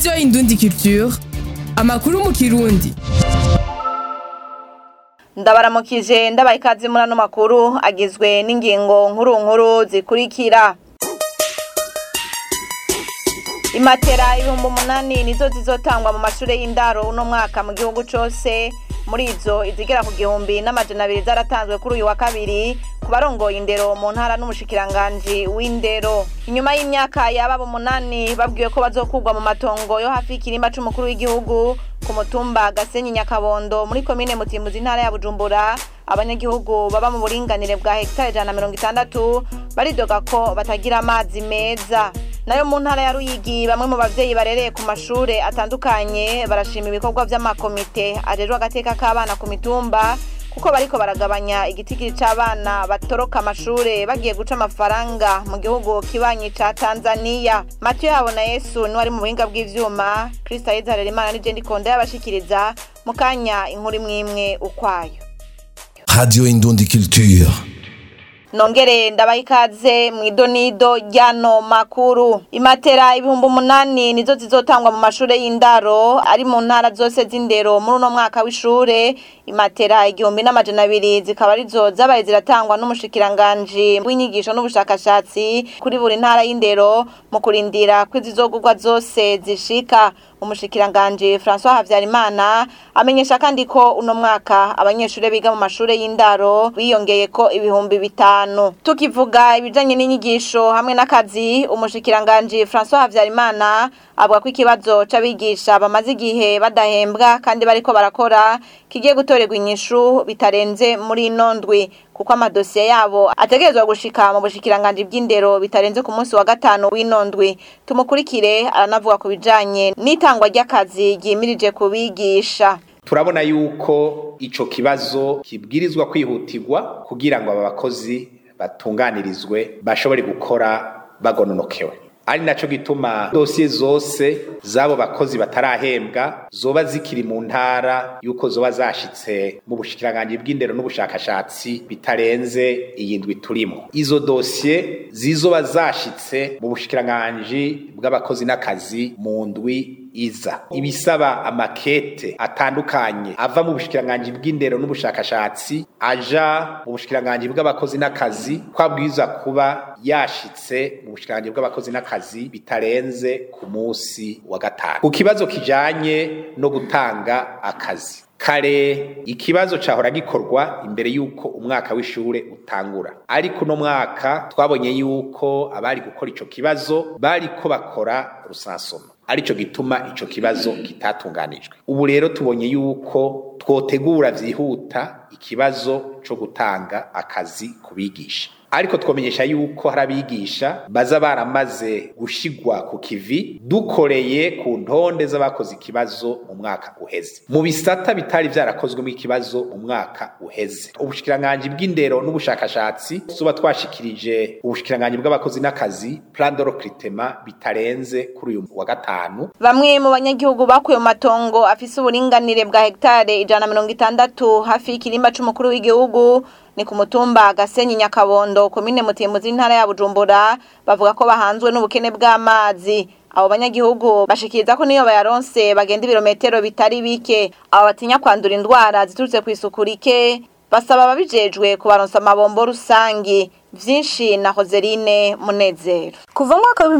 radiyo indundi culture amakuru mu kirundi ndabaramukije ndabaye ikaze muri ano makuru agizwe n'ingingo nkuru nkuru zikurikira imatera ibihumbi umunani nizo zizotangwa mu mashuri y'indaro uno mwaka mu gihugu cose muri izo izigera ku gihumbi n'amajana abiri zaratanzwe kuri uyu wa kabiri ku barongoye indero mu ntara n'umushikiranganji w'indero inyuma y'imyaka yababa umunani babwiwe ko bazokurwa mu matongo yo hafi y'ikirimba c'umukuru w'igihugu ku mutumba gasenyi nyakabondo muri komine mutimbuzi intara ya bujumbura abanyagihugu baba mu buringanire bwa hegitari ijana na mirongo itandatu baridoga ko batagira amazi meza nayo mu ntara ya ruyigi bamwe mu bavyeyi barereye ku mashure atandukanye barashima ibikorwa vy'amakomite ajejwe agateka k'abana ku mitumba kuko bariko baragabanya igitigiri c'abana batoroka amashure bagiye guca amafaranga mu gihugu kibanyi ca tanzaniya matiyo yabo na yesu niwe ari mu buhinga bw'ivyuma kristo ayizarera imana nije ndikonda yabashikiriza mu kanya inkuru imwimwe ukwayo Radio Indundi Culture. nongere ndabaha ikaze mu idonido ry'ano makuru imatera ibihumbi umunani nizo zizotangwa mu mashure y'indaro ari mu ntara zose z'indero muri uno mwaka w'ishure imatera igihumbi n'amajana abiri zikaba arizo zabaye ziratangwa n'umushikiranganji w'inyigisho n'ubushakashatsi kuri buri ntara y'indero mu kurindira ko izizogurwa zose zishika umushikiranganji François Havyarimana amenyesha kandi ko uno mwaka abanyeshure biga mu mashure y'indaro biyongeye ko ibihumbi bitanu tukivuga ibijanye n'inyigisho hamwe n'akazi umushikiranganji François Havyarimana avuga ko ikibazo c'abigisha bamaze igihe badahembwa kandi bariko barakora kigiye gutorerwa inyishu bitarenze muri ino ndwi kuko amadosiye yabo ategerezwa gushika mu bushikiranganji bw'indero bitarenze ku munsi wa gatanu w'ino ndwi tumukurikire aranavuga ku bijanye n'itangwa ry'akazi ryimirije kubigisha turabona yuko ico kibazo kibwirizwa kwihutirwa kugira ngo aba bakozi batunganirizwe bashobore gukora bagononokewe ari naco gituma dosiye zose z'abo bakozi batarahembwa zoba zikiri mu ntara yuko zoba zashitse mu bushikiranganji bw'indero n'ubushakashatsi bitarenze iyi ndwi turimo izo dosiye zizoba zashitse mu bushikiranganji bw'abakozi n'akazi mu ndwi iza ibisaba amakete atandukanye ava mu bushikiranganji bw'indero n'ubushakashatsi aja mu bushikiranganji bw'abakozi n'akazi kwabwiza kuba yashitse mu bushikiranganji bw'abakozi n'akazi bitarenze ku munsi wa gatanu ku kibazo kijanye no gutanga akazi kare ikibazo cahora gikorwa imbere yuko umwaka w'ishure utangura ariko uno mwaka twabonye yuko abari gukora ico kibazo bariko bakora rusansoma arico gituma ico kibazo kitatunganijwe ubu rero tubonye yuko twotegura vyihuta ikibazo co gutanga akazi kubigisha ariko twomenyesha yuko hari abigisha baza baramaze gushigwa ku kivi dukoreye ku ntonde z'abakoze ikibazo mu mwaka uheze mu bisata bitari vyarakozwemo ikibazo mu mwaka uheze ubushikiranganji bw'indero n'ubushakashatsi tuba twashikirije ubushikiranganji bw'abakozi n'akazi plan de recrutement bitarenze kuri uyu wa gatanu bamwe mu banyagihugu bakuye mu matongo afise uburinganire bwa hegitare ijana na mirongo itandatu hafi y'ikirimba c'umukuru w'igihugu ni ku mutumba gasenyi nyakabondo komine mutimbuzi intara ya bujumbura bavuga ko bahanzwe n'ubukene bw'amazi abo banyagihugu bashikiriza ko niyo bayaronse bagenda ibirometero bitari bike abo batinya kwandura indwara ziturutse ku isuku rike basaba ababijejwe kubaronsa amabombo rusangi vyinshi na Hozeline Munezero Kuva mu mwaka wa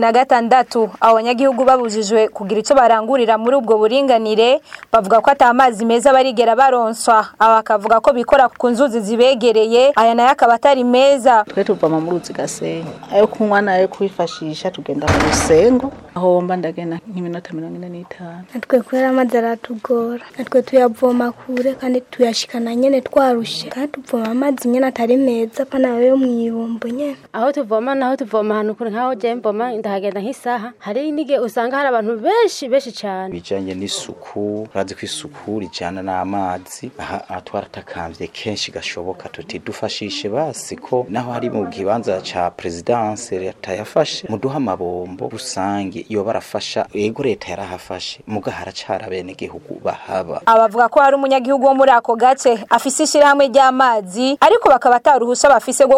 2016 abo banyagihugu babujijwe kugira ico barangurira muri ubwo buringanire bavuga ko ata amazi meza barigera baronswa aba bakavuga ko bikora ku nzuzi zibegereye aya nayo akaba atari meza twe tuvama mu ruzi gasenyi ayo kunywa nayo kwifashisha tugenda mu rusengo aho mba ndagenda nk'iminota mirongo ine n'itanu natwe kubera amazi aratugora natwe tuyavoma kure kandi tuyashikana nyene twarushe kandi tuvoma amazi nyene atari meza pana yo mwibumbu nyene aho tuvoma naho tuvoma ahantu kure nk'aho je mboma ndahagenda nk'isaha hari n'igihe usanga hari abantu benshi benshi cyane bijanye n'isuku urazi ko isuku rijana n'amazi aha aha twaratakambye kenshi gashoboka tuti dufashishe basi ko naho hari mu kibanza ca presidence leta yafashe muduha amabombo rusange iyo barafasha yego leta yarahafashe muga haracara bene gihugu bahaba abavuga ko hari umunyagihugu wo muri ako gace afise ishirahamwe ry'amazi ariko bakaba ataruhusha bafise rwo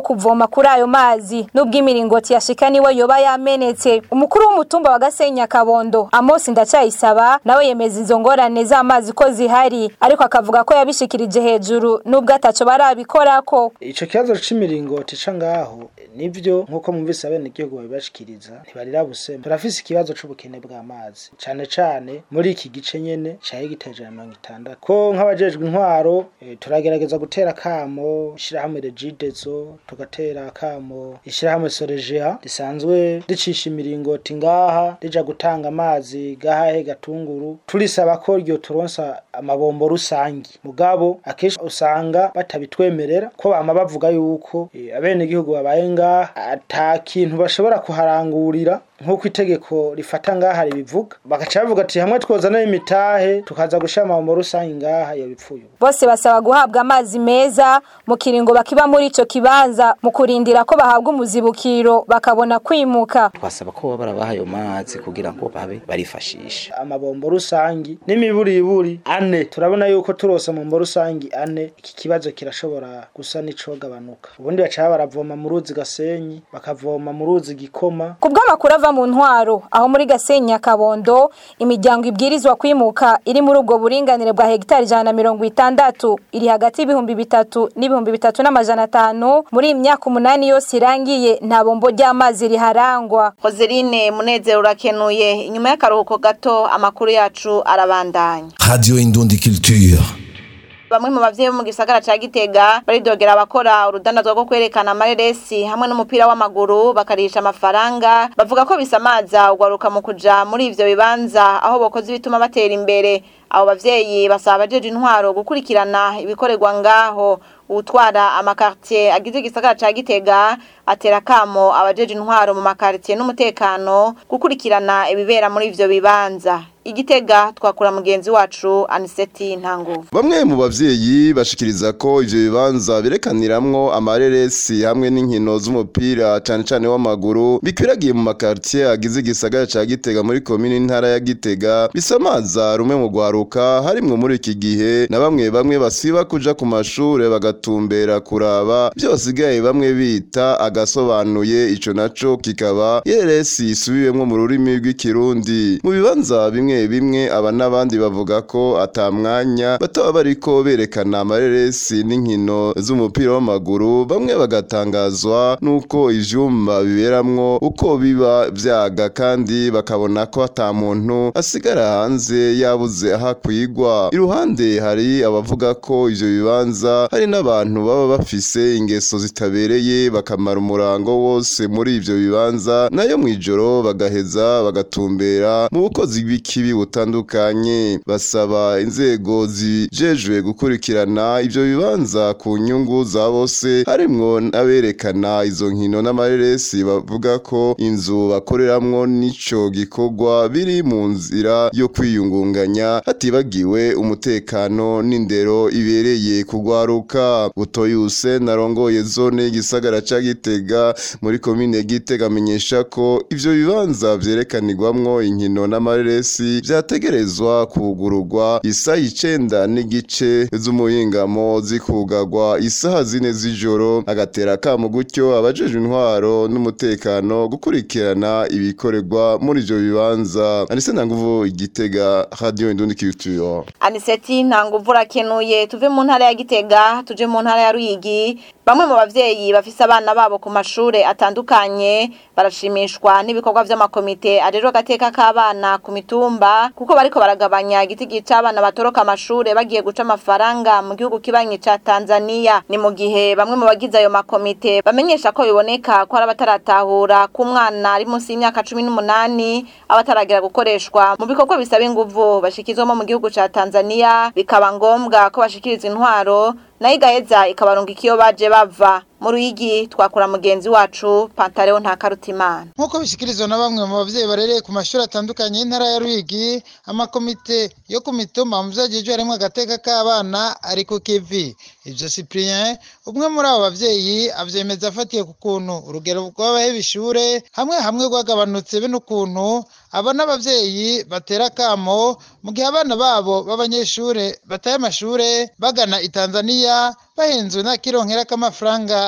bwo kuvoma kuri ayo mazi nubwo imiringoti yashika niwe yoba yamenetse umukuru w'umutumba wa Gasenya Kabondo Amos Ndacyayisaba nawe yemeza izo ngorane z'amazi ko zihari ariko akavuga ko yabishikirije hejuru nubwo ataco barabikorako ico kibazo c'imiringoti ca ngaho nivyo nkuko mumvise abene igihugu babibashikiriza ntibarira busema turafise ikibazo c'ubukene bw'amazi cane cane muri iki gice nyene ca hegitari na mirongo itandatu ko nk'abajejwe intwaro e, turagerageza gutera kamo ishirahamwe regidezo tugatera kamo ishirahamwe sorejea risanzwe ricisha imiringoti ngaha rija gutanga amazi gahahe gatunguru turisaba ko ryo turonsa amabombo rusangi mugabo akenshi usanga batabitwemerera ko bama bavuga yuko e, abene igihugu babaye ngaha ata kintu bashobora kuharangurira nk'uko itegeko rifata ngaha ribivuga bagaca bavuga ati hamwe twozana imitahe tukaza gushira amabombo rusangi ngaha iyo bipfuye bose basaba guhabwa amazi meza mu kiringo bakiba muri ico kibanza mu kurindira ko bahabwa umuzibukiro bakabona kwimuka twasaba ko baba barabaha ayo mazi kugira ngo babe barifashisha amabombo rusangi n'imiburiburi ane turabona yuko turose amabombo rusangi ane iki kibazo kirashobora gusa n'icogabanuka ubundi baca baravoma mu ruzi gasenyi bakavoma mu ruzi gikoma kubw'amakuru ava mu ntwaro aho muri Gasenya Kabondo imiryango ibwirizwa kwimuka iri muri ubwo buringanire bwa hegitari ijana na mirongo itandatu iri hagati y'ibihumbi bitatu n'ibihumbi bitatu n'amajana atanu muri iyi myaka umunani yose irangiye nta bombo ry'amazi riharangwa Hozeline Munezero urakenuye inyuma y'akaruhuko gato amakuru yacu arabandanya Radio Indundi Culture. bamwe mu bavyeyi bo mu gisagara ca Gitega baridogera abakora urudandazwa rwo kwerekana amareresi hamwe n'umupira w'amaguru bakarisha amafaranga bavuga ko bisamaza ugwaruka mu kuja muri ivyo bibanza aho bokoze bituma batera imbere abo bavyeyi basaba abajeje intwaro gukurikirana ibikorerwa ngaho utwara amakartier agize igisagara ca Gitega atera kamo abajeje intwaro mu makartier n'umutekano gukurikirana ibibera muri ivyo bibanza igitega twakura mugenzi wacu Aniseti Ntanguvu Bamwe mu bavyeyi bashikiriza ko ivyo bibanza birekaniramwo amareresi hamwe n'inkino z'umupira cane cane w'amaguru bikwiragiye mu makartier agize igisagara ca Gitega muri komine ntara ya Gitega bisamaza rumwe mu gwaruka harimwo muri iki gihe na bamwe bamwe basiba kuja ku mashure bagatumbera kuraba byosigaye bamwe bita agasobanuye ico naco kikaba yeresi isubiwemwo mu rurimi rw'ikirundi mu bibanza bimwe bimwe aba n'abandi bavuga ko ata mwanya bataba bariko berekana amareresi n'inkino z'umupira w'amaguru bamwe bagatangazwa n'uko ivyumba biberamwo uko biba vyaga kandi bakabona ko ata muntu asigara hanze yabuze aho akwigwa iruhande hari abavuga ko ivyo bibanza hari n'abantu baba bafise ingeso zitabereye bakamara umurango wose muri ivyo bibanza nayo mw'ijoro bagaheza bagatumbera mu bukozi bw'ikibi butandukanye basaba inzego zijejwe gukurikirana ivyo bibanza ku nyungu za bose harimwo n'aberekana izo nkino n'amareresi bavuga ko inzu bakoreramwo n'ico gikorwa biri mu nzira yo kwiyungunganya hatibagiwe umutekano n'indero ibereye kugwaruka butoyuse narongoye zone y'igisagara ca Gitega muri komine Gitega amenyesha ko ivyo bibanza vyerekanirwamwo inkino n'amareresi vyategerezwa kugururwa isaha icenda n'igice z'umuhingamo zikugagwa isaha zine z'ijoro agatera kamo gutyo abajejwe intwaro n'umutekano gukurikirana ibikorerwa muri ivyo bibanza anise ntanguvu igitega radio indundi culture Aniseti Ntanguvu urakenuye tuve mu ntara ya Gitega tuje mu ntara ya Ruyigi bamwe mu bavyeyi bafise abana babo ku mashure atandukanye barashimishwa n'ibikorwa vy'amakomite arero agateka k'abana ku mitumba kuko bariko baragabanya igitigi c'abana batoroka amashure bagiye guca amafaranga mu gihugu kibanyi ca Tanzania ni mu gihe bamwe mu bagize ayo makomite bamenyesha ko biboneka ko hari abataratahura ku mwana ari munsi y'imyaka cumi n'umunani abataragera gukoreshwa mu bikorwa bisaba inguvu bashikizwamo mu gihugu ca Tanzania bikaba ngombwa ko bashikiriza intwaro nayo igaheza ikabarunga ikiyo baje bava mu ruyigi twakura mugenzi wacu pantaleo nta karutimana nk'uko bishyikirizwa na bamwe mu babyeyi barereye ku mashuri atandukanye y'intara ya ruyigi amakomite yo ku mituma mu byagejwe harimo agateka k'abana ari ku kivi ibyo cyprien umwe muri abo babyeyi abyemeza afatiye ku kuntu urugero rw'abaheba ishure hamwe hamwe rwagabanutse be n'ukuntu aba n'ababyeyi batera akamo mu gihe abana babo b'abanyeshure bataye amashure bagana i tanzania bahenzwe nta kironkera k'amafaranga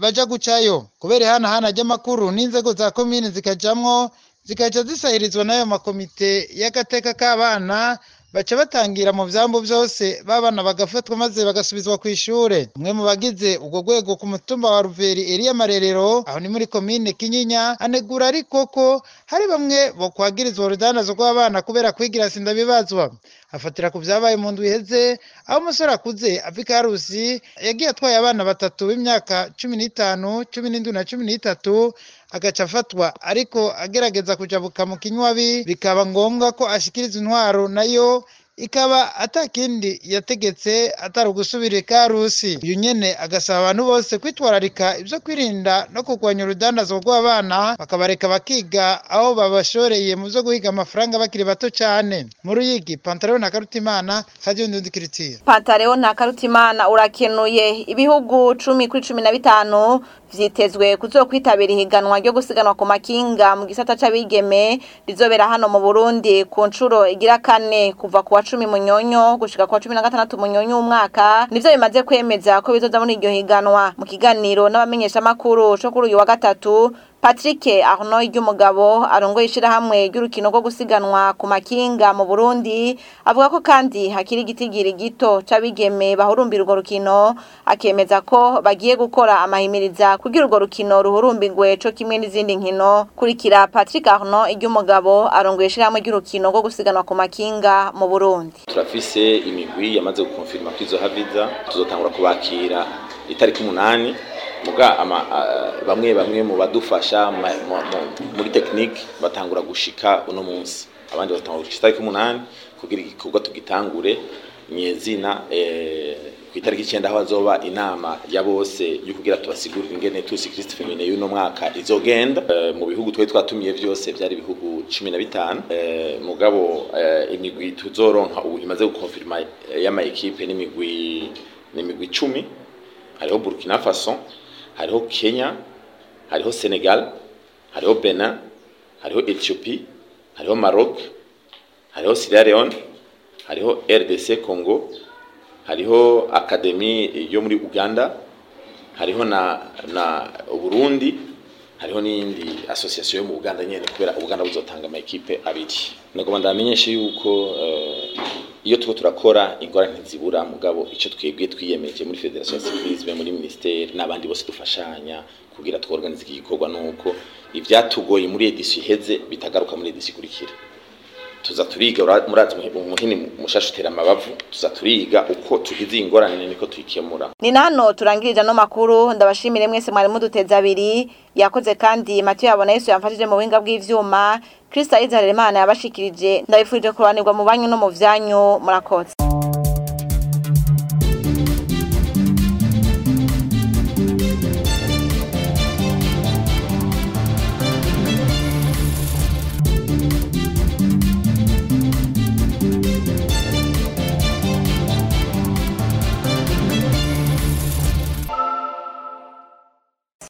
baja gucayo kubera ihanahana ry'amakuru n'inzego za komine zikajamwo zikaca zisahirizwa n'ayo makomite y'agateka k'abana baca batangira mu vyambu vyose babana bagafatwa maze bagasubizwa ku ishure umwe mu bagize ubwo rwego ku mutumba wa ruveri eriya marerero aho ni muri komine kinyinya anegura ariko ko hari bamwe bo kwagirizwa urudanazo rw'abana kubera kwigira sindabibazwa afatira ku vyabaye mu ndwi iheze aho umusore akuze ava ikarusi yagiye atwaye abana batatu b'imyaka cumi n'itanu cumi n'indwi na cumi n'itatu agaca afatwa ariko agerageza kujabuka mu kinywabi bikaba ngombwa ko ashikiriza intwaro nayo ikaba atakindi yategetse atari ugusubira ikarusi uyu nyene agasaba abantu bose kwitwararika ivyo kwirinda no kurwanya urudandazo rw'abana bakabareka bakiga aho babashoreye mu vyo guhiga amafaranga bakiri bato cane mu ruyigi pantaro na karutimana radio ndundikiritiye Pantareo na Karutimana urakenuye ibihugu cumi kuri cumi na bitanu vyitezwe kuzokwitabira ihiganwa ryo gusiganwa ku makinga mu gisata c'abigeme rizobera hano mu Burundi ku ncuro igira kane kuva ku wa cumi munyonyo gushika ku wa cumi na gatandatu munyonyo w'umwaka nivyo bimaze kwemeza ko bizoza muri iryo higanwa mu kiganiro n'abamenyeshamakuru co kuri uyu wa gatatu Patrick Arnold ry'umugabo arongoye ishirahamwe ry'urukino rwo gusiganwa ku makinga mu Burundi avuga ko kandi hakiri igitigiri gito c'abigeme bahurumbira urwo rukino akemeza ko bagiye gukora amahimiriza kugira urwo rukino ruhurumbirwe co kimwe n'izindi nkino kurikira Patrick Arnold ry'umugabo arongoye ishirahamwe ry'urukino rwo gusiganwa ku makinga mu Burundi turafise imigwi yamaze gukonfirma ko izohaviza tuzotangura kubakira itariki umunani muga ama uh, bamwe bamwe mu badufasha muri technique batangura gushika uno munsi abandi batangura gushika itariki umunani kugira igikorwa tugitangure nyezina eh, ku itariki icyenda aho hazoba inama ya bose yo kugira tubasigurire ingene tusi Christ Femine y'uno mwaka izogenda eh, mu bihugu twari twatumiye byose byari ibihugu cumi na bitanu eh, mugabo eh, imigwi tuzoronka ubu imaze gukonfirma y'ama ekipe n'imigwi n'imigwi icumi hariho Burkina Faso hariho Kenya hariho Senegal hariho Benin hariho Ethiopie hariho Maroc hariho Sierra Leone hariho RDC Congo hariho Academy yo muri Uganda hariho na na Burundi hariho n'iyindi association yo mu Uganda nyene kubera Uganda buzotanga ama equipe abiri nagomba ndamenyeshe yuko uh, iyo tuko turakora ingorane ntizibura mugabo icyo twebwe twiyemeje muri federation ya cyclisme muri ministeri n'abandi bose dufashanya kugira tworganize iki gikorwa nuko ivyatugoye muri edition iheze bitagaruka muri edition ikurikira tuza turiga murazi umuhini mushasha utera amabavu tuza turiga uko tugize ingorane niko tuyikemura ni nano turangirije no makuru ndabashimire mwese mwari muduteza abiri yakoze kandi Mathieu yabona Yesu yamfashije mu buhinga bw'ivyuma Kristo Izaremana yabashikirije ndabifurije kuranirwa mu banyu no mu vyanyu murakoze